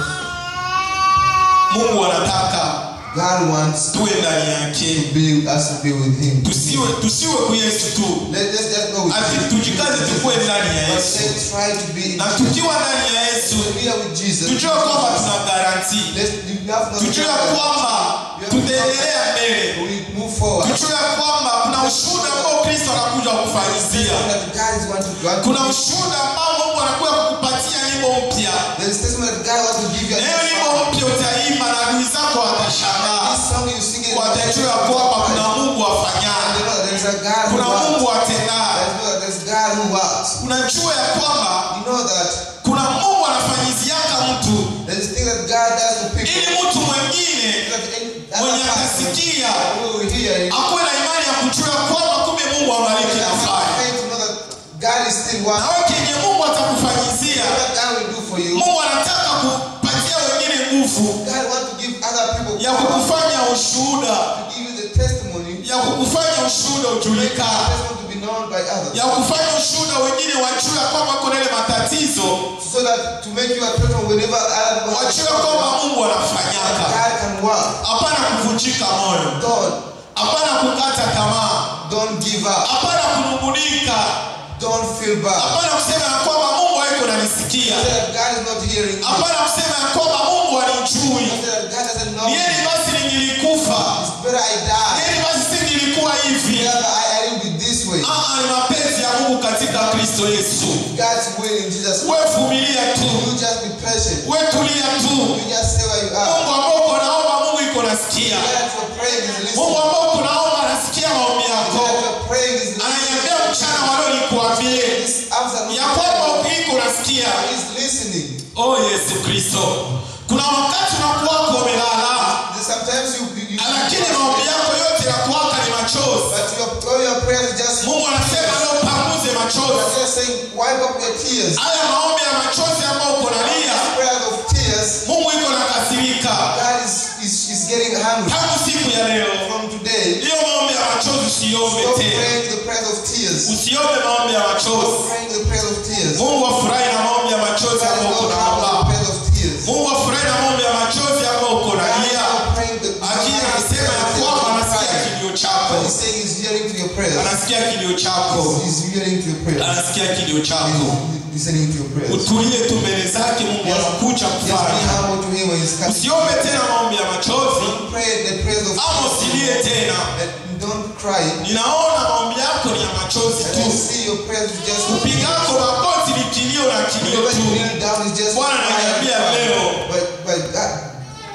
mungu anataka God wants tuwe ndani to yake be us to be with Him. tusiwe tusiwe ku yesu tu Let, let's just go with ati Him. tujikaze tukuwe ndani ya But yesu let's try to be in na tukiwa ndani ya yesu here with Jesus. tujue kwamba tuna garanti Let's, you have no tujue ya kwamba tutaendelea mbele we move forward. tujue ya kwamba kuna ushuhuda ambao kristo anakuja kufanyizia That God is want to grant kuna you. ushuhuda ambao mungu anakuja kukupatia nyimbo mpya There is testimony that God wants to give you. na hiyo nyimbo mpya utaimba na adui zako watashangaa This song you sing it. watajua ya kwamba kuna mungu And afanyaye you know that there is a God who kuna works. mungu atendaye There is God who works. unajua ya kwamba You know that kuna mungu anafanyiziaka mtu there is things that God does to people. ili mtu mwengine That any mwenye other person atasikia who will hear it. akuwe na imani ya kujua ya kwamba kumbe mungu amaliki They have nafanya faith to know that God is still na working. wewe kenye mungu atakufanyizia What God will do for you. mungu anataka kupatia wengine nguvu God wants to give other people ya power kukufanya ushuhuda to give you the testimony. ya kukufanya ushuhuda Make the ujulikane testimony to be known by others. ya kufanya ushuhuda wengine wajue ya kwamba kuna ile matatizo So that to make you a person whenever other people wajue kwamba mungu anafanyaka God can work. hapana kuvunjika moyo Don't, hapana kukata tamaa don't give up. hapana kunungunika Don't feel bad. hapana kusema ya kwamba mungu haiko nanisikia Say that God is not hearing you. hapana kusema ya kwamba mungu alinijui Say that God doesn't know. nieni basi ningilikufa It's better I die. nieni basi singilikuwa hivi Rather I, I will be this way. Aa, ni mapenzi ya mungu katika kristo yesu God's will in Jesus. we vumilia tu You just be patient. we tulia tu You just stay where you are. mungu ambao uko naomba mungu iko nasikia God for praying is listening. mungu ambao uko naomba anasikia maombi God yako for praying is listening. ananiambia mchana walio nikuambie This afternoon ya kwamba iko nasikia is listening. oh yesu kristo kuna wakati unakuwako umelala Sometimes you, you, you lakini maombi yako yote yakuwaka ni machozi but your, all your prayers is just mungu anasema leo panguze you're machozi just saying wipe up your tears. haya maombi ya machozi ambayo uko nalia Prayers of tears. mungu iko nakasirika God is, is, is getting hungry. tangu siku ya leo From today, hiyo maombi ya machozi usiombe stop tena praying the prayers of tears. usiombe maombi ya Stop machozi praying the prayers of tears. mungu afurahi na maombi ya machozi God is ambayo uko not happy with the naomba prayers of tears. mungu afurahi na maombi ya machozi ambayo uko God is nalia not praying the lakini anasema ya kwamba anasikia kilio chako But he's saying he's hearing to your prayers. anasikia kilio chako He's hearing to your prayers. anasikia kilio chako He's listening to your prayers. utulie tu mbele zake mungu anakuja Just be kufanya humble to him when he's coming. usiombe tena maombi ya machozi Pray the prayers of ama usilie tena and don't cry. ninaona maombi yako ni ya machozi And tu I see your prayers is just upigako magoti ni kilio na kilio whenever you tu kneel down is just Bwana ananiambia crying. leo. But but God,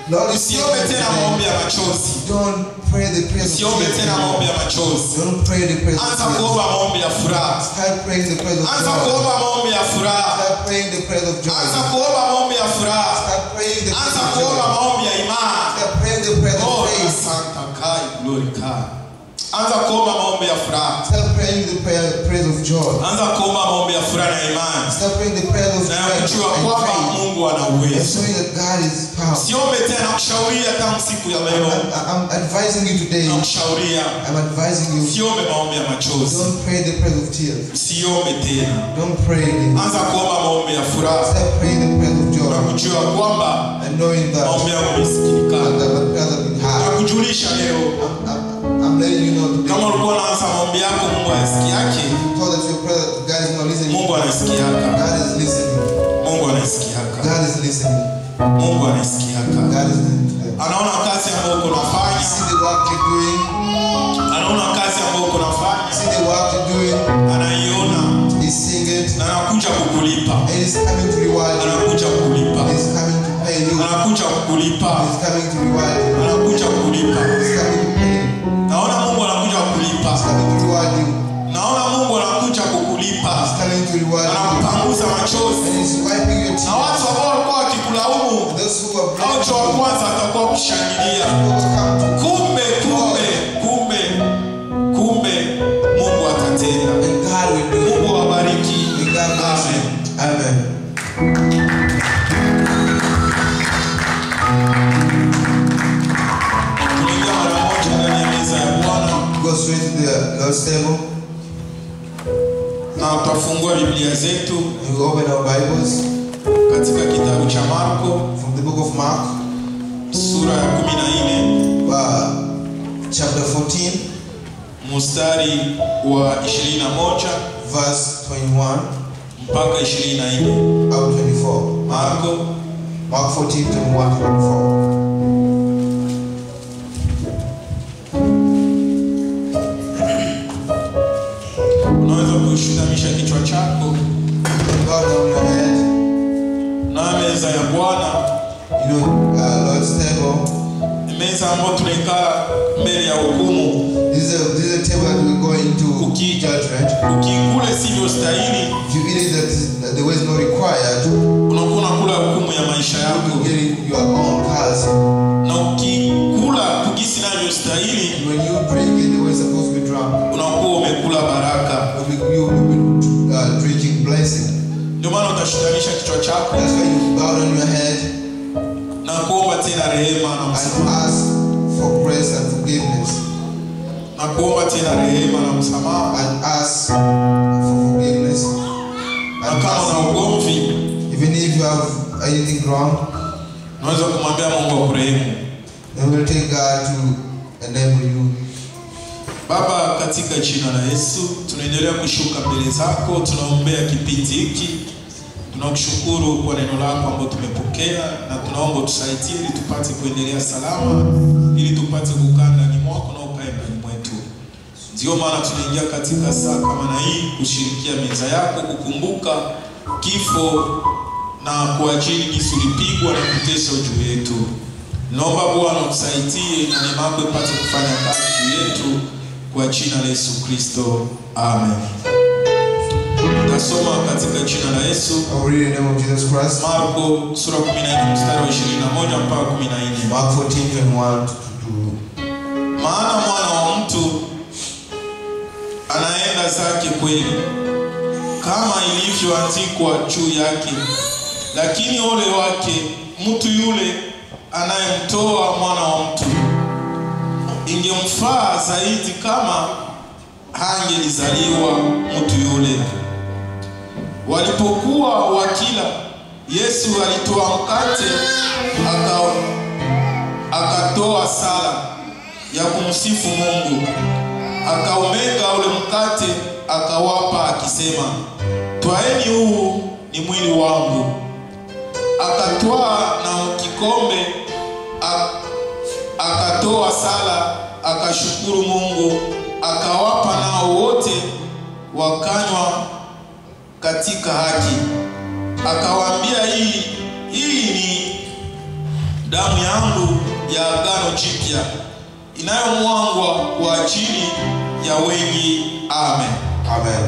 Lord, you usiombe tena maombi ya machozi Don't pray the prayers of usiombe tears. tena maombi ya anymore. machozi Don't pray the prayers of anza tears. kuomba maombi ya furaha Start praying the prayers of anza joy. kuomba maombi ya furaha Start praying the prayers of joy. anza kuomba maombi ya furaha Start praying the prayers anza of kuomba joy. maombi ya imani Start praying the prayers of Oh, faith. asante kai glory kai anza kuomba maombi ya furaha Start praying the prayer, prayers of joy. anza kuomba maombi ya furaha na imani Start praying the prayers of na faith kujua and kwamba faith. Mungu ana And uwezo showing that God is powerful. siombe tena kushauria tangu siku ya leo I'm, I'm advising you today. nakushauria I'm advising you. siombe maombi ya machozi Don't pray the prayers of tears. siombe tena Don't pray again. anza kuomba maombi ya furaha Start praying the prayers of na joy. kujua kwamba And knowing that, maombi yako that imesikilikana the prayers have been na heard. kujulisha leo I'm, I'm, I'm letting you know kama today. ulikuwa unaanza maombi yako Mungu anasikiake Told that your prayer, God is not listening. Mungu anasikiaka God is listening. Mungu anasikiaka God is listening. Mungu anasikiaka God is listening to them. anaona kazi ambayo uko nafanya See the work you're doing. anaona kazi ambayo uko nafanya See the work you're doing. anaiona He's seeing it. na anakuja kukulipa And he's coming to reward you. anakuja kukulipa He's coming to pay you. anakuja kukulipa He's coming to reward you. anakuja kukulipa He's coming to pay you. naona Mungu anakuja kukulipa He's coming to reward you. naona Mungu anakuja kukulipa He's coming to reward you. anakupanguza machozi And he's wiping your na tears. watu ambao walikuwa wakikulaumu Those who are au cha wa blaming you kwanza atakuwa kushangilia will come to kumbe kumbe kumbe kumbe Mungu atatenda and God will do it. Mungu awabariki May God bless Amen. you. Amen. tunaingia mara moja ndani ya meza ya Bwana Go straight to the Lord's table. na tutafungua Biblia zetu And we open our Bibles katika kitabu cha Marko from the book of Mark, sura ya 14 uh, chapter 14, mstari wa 21 verse 21 mpaka 24. up 24. Marko Mark 14, 21 to 24. unaweza kushutamisha kichwa chako Bow down your head. na meza ya Bwana You know, uh, Lord's table. ni meza ambayo tunaikaa mbele ya hukumu. This is a, this is a table that we go into Uki- judgment. Ukikule sivyo stahili, If you eat it that, that the way is not required, unakuwa unakula hukumu ya maisha you yako, get it your own curse. na ukikula kugisi navyostahili, And when you drink it the way it's supposed to be drunk, unakuwa umekula baraka. you'll be, you will be uh, drinking blessing. Ndio maana utashutanisha kichwa chako That's why you bow down your head na kuomba tena rehema na and msamaha, ask for grace and forgiveness. na kuomba tena rehema na msamaha. And ask for forgiveness. Na And kama ask, una ugomvi, even if you have anything wrong, unaweza kumwambia Mungu akurehemu. then we'll take God to enable you. Baba, katika jina la Yesu tunaendelea kushuka mbele zako, tunaombea kipindi hiki, tunakushukuru kwa neno lako ambalo tumepokea, na tunaomba tusaidie ili tupate kuendelea salama, ili tupate kukaa ndani mwako na ukae ndani mwetu. Ndio maana tunaingia katika saa kama na hii kushirikia meza yako, kukumbuka kifo na kwa ajili jinsi ulipigwa na kuteswa juu yetu. Naomba Bwana utusaidie na neema yako ipate kufanya kazi juu yetu kwa jina la Yesu Kristo. Amen. Tasoma katika jina la Yesu I'll read in the name of Jesus Christ. Marko sura 14 mstari wa 21 mpaka 14. Mark 14, 21 to, Maana mwana wa mtu anaenda zake kweli kama ilivyoandikwa juu yake, lakini ole wake mtu yule anayemtoa mwana wa mtu. Ingemfaa zaidi kama hangelizaliwa mtu yule. Walipokuwa wakila, Yesu alitoa mkate aka akatoa sala ya kumsifu Mungu, akaumega ule mkate akawapa, akisema, twaeni, huu ni mwili wangu. Akatwaa na kikombe ak- akatoa sala, akashukuru Mungu, akawapa, nao wote wakanywa katika haki. Akawaambia, hii hii ni damu yangu ya agano jipya inayomwangwa kwa ajili ya wengi. Amen. Amen.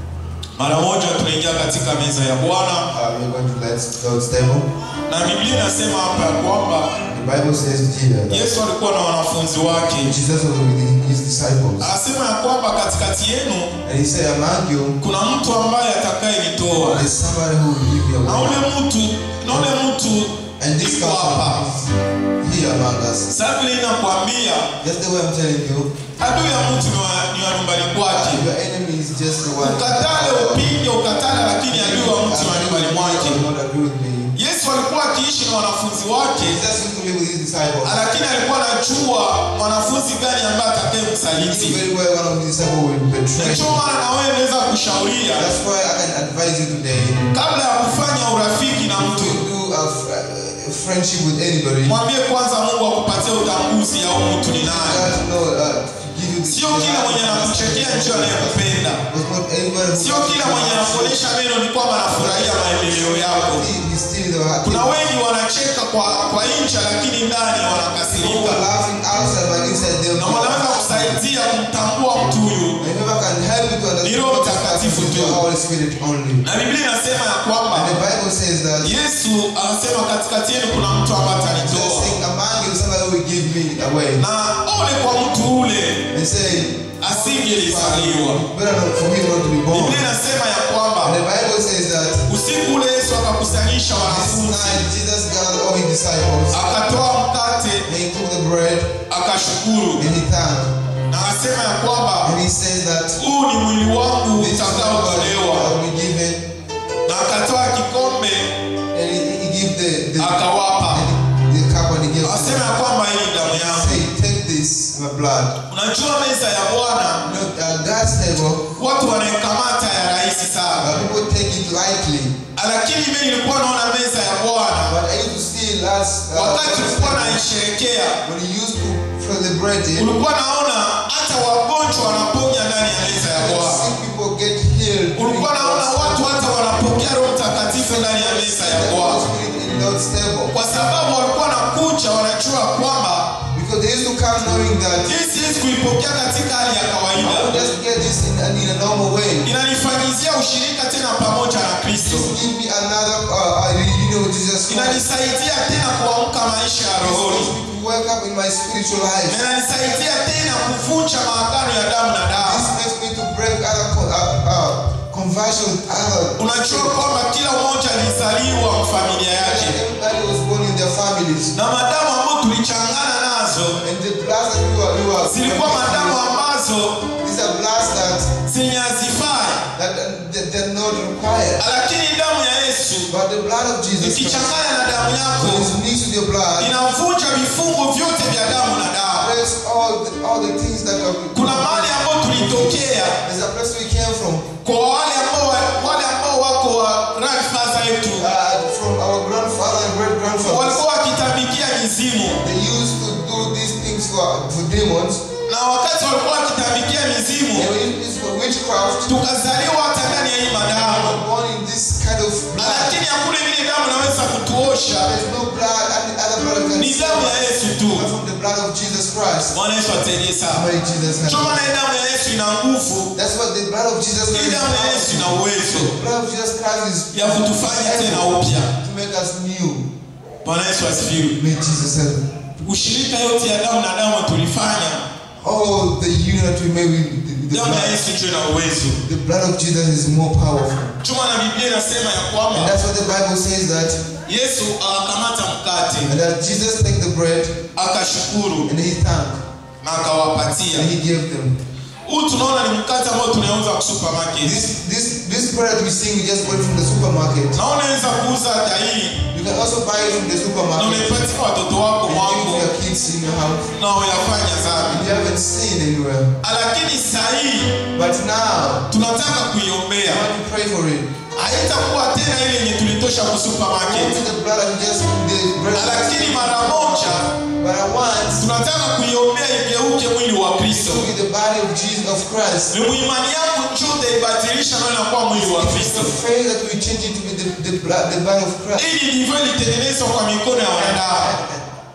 Mara moja tunaingia katika meza ya Bwana, Uh, we're going to let God's table. na Biblia inasema hapa ya kwamba The Bible says here that Yesu alikuwa na wanafunzi wake. Jesus was with his disciples. Anasema ya kwamba katikati yenu And he said, Among you, kuna mtu ambaye atakayenitoa, there's somebody who will give you na away. ule mtu na ule mtu And this yuko hapa. person is here among us. Sasa vile ninakwambia, Just the way I'm telling you, adui ya mtu ni wa ni wa nyumbani kwake. your enemy is just the one. Ukatale, upinge, ukatale, lakini adui wa mtu ni wa nyumbani mwake. You will not agree with me. Yesu alikuwa akiishi na wanafunzi wake, Jesus used to live with his disciples. lakini alikuwa anajua mwanafunzi gani ambaye He knew atakayemsaliti. very well one of his disciples will betray Ndicho him. maana na wewe naweza kushauria That's why I can advise you today kabla ya kufanya urafiki na to mtu, do a, f- a friendship with anybody. mwambie kwanza Mungu akupatie utambuzi ya huyu mtu ni nani. God to know, uh, to give you the Sio kila mwenye anakuchekea ndio anayekupenda. But not anybody who Sio kila mwenye anakuonyesha meno ni kwamba anafurahia maendeleo yako. He- He's still the heart. Kuna wengi wanacheka kwa kwa nje, lakini ndani People wanakasirika, are laughing outside, but inside they na wanaweza kusaidia kumtambua mtu huyu. And whoever can help you to Ni understand Roho what is Mtakatifu happening tu. to the Holy Spirit only. Na Biblia inasema ya kwamba And the Bible says that Yesu anasema katikati yenu kuna mtu ambaye just atanitoa, saying among you somebody will give me away. na ole kwa mtu ule And say, asingelizaliwa. better not for me not to be born. Biblia inasema ya And kwamba the Bible says that usiku ule Yesu akakusanyisha this wanafunzi, night Jesus gathered all his disciples. akatoa mkate, And he took the bread akashukuru, and he thanked. na akasema ya kwamba And he says that huu ni mwili wangu this is the blood utakaotolewa, that will be given. na akatoa kikombe And he, he gave the, the, akawapa, and the cup and he gave akasema ya them. kwamba hii ni damu yangu. Say, take this, my blood. Unajua meza ya Bwana You know, uh, God's table, watu wanaikamata ya rahisi sana, uh, people take it lightly. lakini mimi nilikuwa naona meza ya Bwana But I used to see last uh, wakati God's ulikuwa table, naisherekea, when he used to celebrate it, ulikuwa naona hata wagonjwa wanaponya ndani ya meza ya you Bwana. see people get healed. Ulikuwa naona watu hata wanapokea Roho Mtakatifu ndani ya meza ya The Holy Bwana, Spirit in God's table. kwa sababu walikuwa nakuja wanajua kwamba Because they used to come knowing that hii siwezi kuipokea katika hali ya I kawaida, will just get this in, in a normal way. inanifanyizia ushirika tena pamoja na Kristo, Just give me another uh, uh, reunion with Jesus Christ. inanisaidia tena kuamka maisha ya This rohoni, makes me to wake up in my spiritual na life. inanisaidia tena kuvunja maagano ya damu na damu. This makes me to break other co- uh, uh, conversion with other. Unajua kwamba kila mmoja alizaliwa familia yake, Everybody was born in their families. na madamu ambayo tulichangana nazo And the bloods that you are, you are zilikuwa madamu ambazo these are bloods that, zenye hazifai, that, that they're not required. lakini damu ya Yesu But the blood of Jesus Christ, ikichanganya na damu yako when it's mixed with your blood, inavunja vifungo vyote vya damu na damu. breaks all the, all the things that are. Kuna mahali ambapo tulitokea There's a place we came from. kwa wale ambao wale ambao wako wa grandfather yetu Uh, from our grandfather and great grandfather. walikuwa wakitabikia mizimu, They used to do these things for, for demons. na wakati walikuwa wakitabikia They mizimu, were using this for witchcraft. tukazaliwa hata ndani ya hii madamu, We're born in this kind of blood. lakini hakuna vile damu inaweza kutuosha, There's no blood and other blood can ni damu ya Yesu tu. But from the blood of Jesus Christ. Bwana Yesu atusaidie sana. Somebody Jesus Ndio has. maana hii damu ya Yesu ina nguvu, That's what the blood of Jesus hii Christ damu ya Yesu is. ina uwezo The blood of Jesus Christ is ya kutufanya tena upya. to make us new. Bwana Yesu asifiwe. May Jesus help. Ushirika yote ya damu na damu tulifanya, Oh, the union that we made with the, the damu ya blood. Yesu ndio ina uwezo. The blood of Jesus is more powerful. Ndio maana Biblia inasema ya And kwamba that's what the Bible says that, Yesu akakamata mkate and that Jesus take the bread akashukuru and he thanked na akawapatia. and he gave them. Huu tunaona ni mkate ambao tunauza kwa supermarket. This this this bread we see we just bought from the supermarket. Na unaweza kuuza hata hii You can also buy it from the na supermarket. unaipatia watoto wako And mwako give your kids in your house. na uyafanya dhambi. You haven't seen anywhere. Lakini saa hii But now, tunataka I kuiombea, want to pray for it. haitakuwa tena ile yenye tulitosha kwa Not supermarket, the blood of just the bread. lakini mara moja But I want tunataka kuiombea igeuke mwili wa Kristo. to be the body of Jesus of Christ. Ni muimani yako njoo utaibadilisha nayo inakuwa mwili wa Kristo. The faith that we change it to be the, the blood, the body of Christ. Ili ndivyo ilitengenezwa kwa mikono ya wanadamu.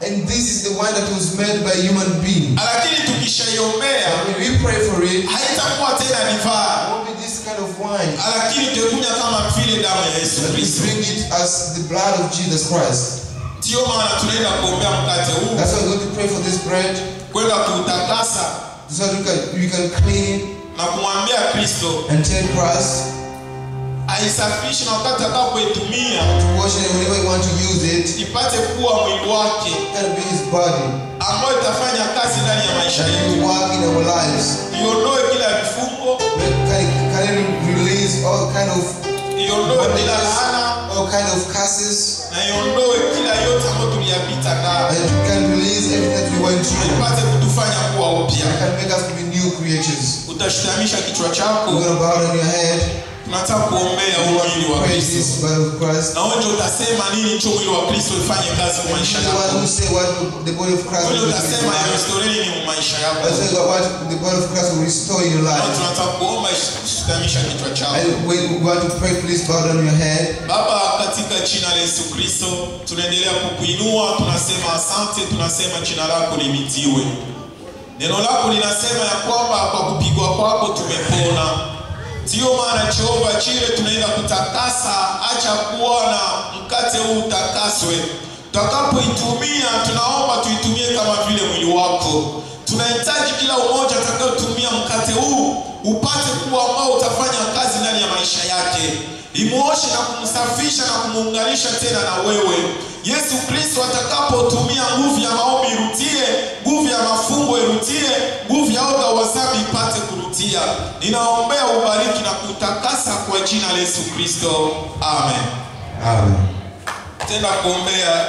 And this is the wine that was made by human being. lakini tukishaiombea And when we pray for it, it haitakuwa tena divai won't be this kind of wine. lakini tutakunywa kama vile damu ya yesu But we kristo drink it as the blood of Jesus Christ. ndiyo maana tunaenda kuombea mkate huu That's why we're going to pray for this bread kwenda kuutakasa so that we can, we can clean it na kumwambia kristo and tell Christ aisafishe na wakati atakapoitumia to wash it whenever you want to use it. ipate kuwa mwili wake It can be His body ambayo itafanya kazi ndani ya maisha that yetu will work in our lives. iondoe kila vifungo Can, can it release all kind of iondoe kila laana all kind of curses na iondoe kila yote ambayo tuliyapita nayo and it can release everything that we went na through. ipate kutufanya kuwa upya It can make us to be new creatures. utashutamisha kichwa We're chako going to bow down your head. tunataka kuombea We huu want mwili to wa praise kristo this blood of Christ. na wewe ndio utasema nini cho mwili wa kristo ifanye kazi kwa maisha You're the one yako who say what the body of Christ wewe will ndio do in utasema your ya life. historia ni maisha yako That's why what the body of Christ will restore in your na life. tunataka kuomba shutamisha kichwa chako And when we want to pray, please bow down your head. Baba, katika jina la Yesu Kristo tunaendelea kukuinua, tunasema asante, tunasema jina lako limitiwe. Neno lako linasema ya kwamba kwa kupigwa kwako tumepona. Ndiyo maana Jehova chile tunaenda kutakasa, acha kuona mkate huu utakaswe. Tutakapoitumia tunaomba tuitumie kama vile mwili wako. Tunahitaji kila umoja atakayotumia mkate huu upate kuwa ambao utafanya kazi ndani ya maisha yake, imuoshe na kumsafisha na kumuunganisha tena na wewe. Yesu Kristo atakapotumia nguvu ya maombi irutie, nguvu ya mafungo irutie, nguvu ya oga wasabi ipate kurutia. Ninaombea ubariki na kutakasa kwa jina la Yesu Kristo, amen. Amen. Tenda kuombea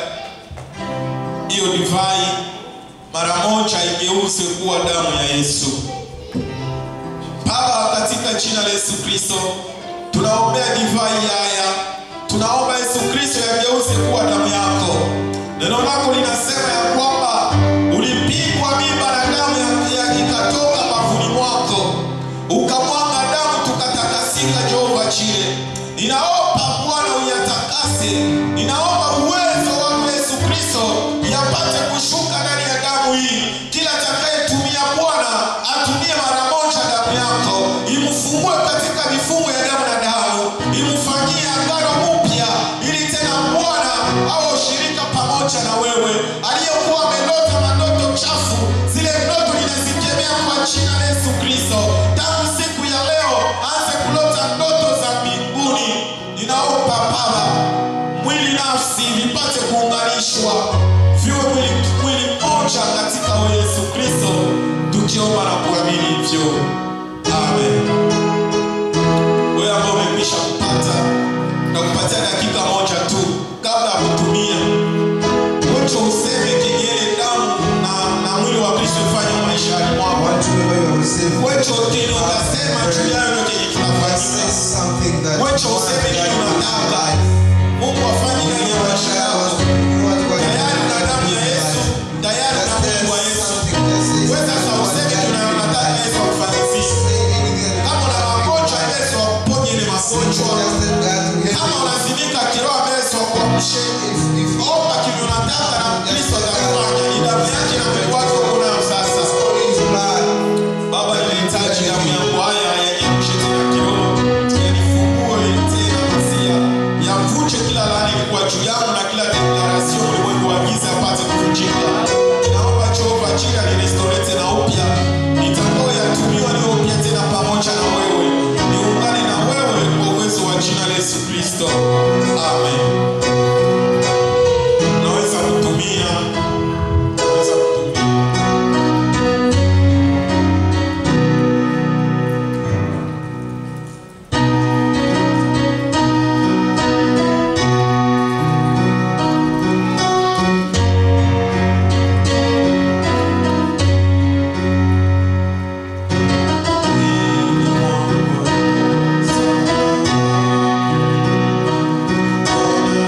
hiyo divai mara moja igeuze kuwa damu ya Yesu. Baba, katika jina la Yesu Kristo, tunaombea divai haya, tunaomba Yesu Kristo yageuze kuwa damu yako. Neno lako linasema ya kwamba ulipigwa mimba na damu ya- ya ikatoka bafuni mwako, ukamwaga damu tukatakasika. Jehova chile, ninaomba Bwana uyatakase, ninaomba uwezo wako Yesu Kristo yapate kushuka ndani ya damu hii. Kila atakayetumia Bwana atumie mara moja damu yako, imfungue katika mifumo ya damu na damu, imfanyie agano mpya, ili tena Bwana awe ushirika pamoja na wewe. Aliyekuwa amelota mandoto chafu, zile ndoto ninazikemea kwa jina la Yesu Kristo. Tangu siku ya leo anze kulota ndoto za mbinguni. Ninaomba Baba, mwili nafsi vipate kuunganishwa viwe mwili, mwili mmoja katika wewe Yesu Kristo, tukiomba na kuamini hivyo, amen. Wewe ambao umekwisha kupata na kupatia dakika moja tu kabla ya kutumia, wacha useme kengele damu na, na mwili wa Kristo ifanye maishani mwako. Want to remember you have received. Wacha ukeni utasema juu yayo ndio kenye Say kinafanyika. something that Wacha you want useme to nini do in your unataka. life. Mungu afanye ndani ya maisha yako. Tayari na damu ya Yesu, tayari na mwili wa Yesu. Wewe sasa useme tunayotaka Yesu akufanyizie. Kama una magonjwa Yesu akuponye ile magonjwa. Kama unazimika kiroho Yesu akuamshe. Omba kile unataka na Kristo atakufanya. Ni damu yake na mwili wake uko nayo sasa. Baba, ninahitaji damu yangu haya yanyemshe tena kiroho, yanifungue tena masia, yavunje kila laana ilikuwa juu yangu na kila deklarasio ulimwengu wa giza apate kuvunjika. Naomba Jehova jina nirestore tena upya, nitakao yatumiwa niwe upya tena pamoja na wewe, niungane na wewe kwa uwezo wa jina la Yesu Kristo, amen. Naweza kutumia, naweza kutumia. Amen.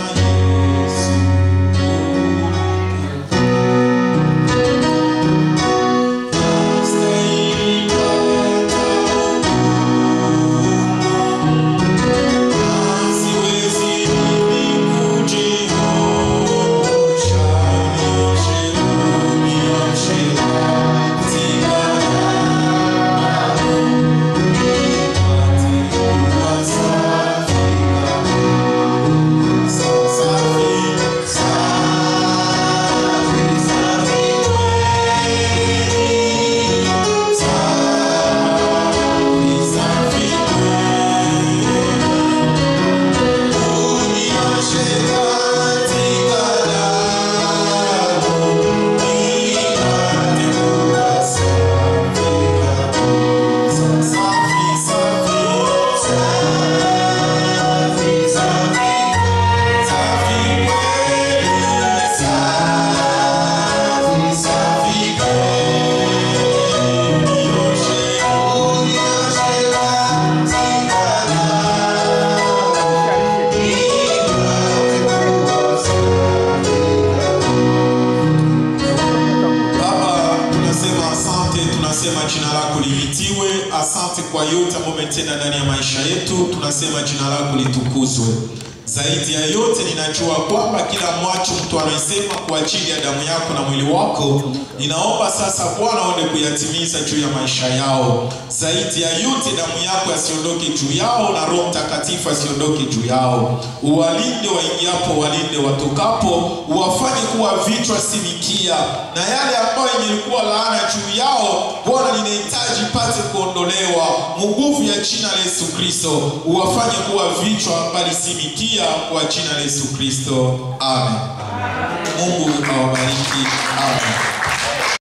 kwa yote ambayo umetenda ndani ya maisha yetu. Tunasema jina lako litukuzwe. Zaidi ya yote, ninajua kwamba kila mwacho mtu anaisema kwa ajili ya damu yako na mwili wako, ninaomba sasa Bwana uende kuyatimiza juu ya maisha yao. Zaidi ya yote, damu yako yasiondoke juu yao na Roho Mtakatifu asiondoke juu yao. Uwalinde waingiapo, walinde watokapo, uwafanye kuwa vichwa si mikia, na yale ambayo yenye ilikuwa laana juu yao, Bwana, ninahitaji pate kuondolewa nguvu ya jina la Yesu Kristo, uwafanye kuwa vichwa bali si mikia, kwa jina la Yesu Kristo, amen. Mungu awabariki, amen.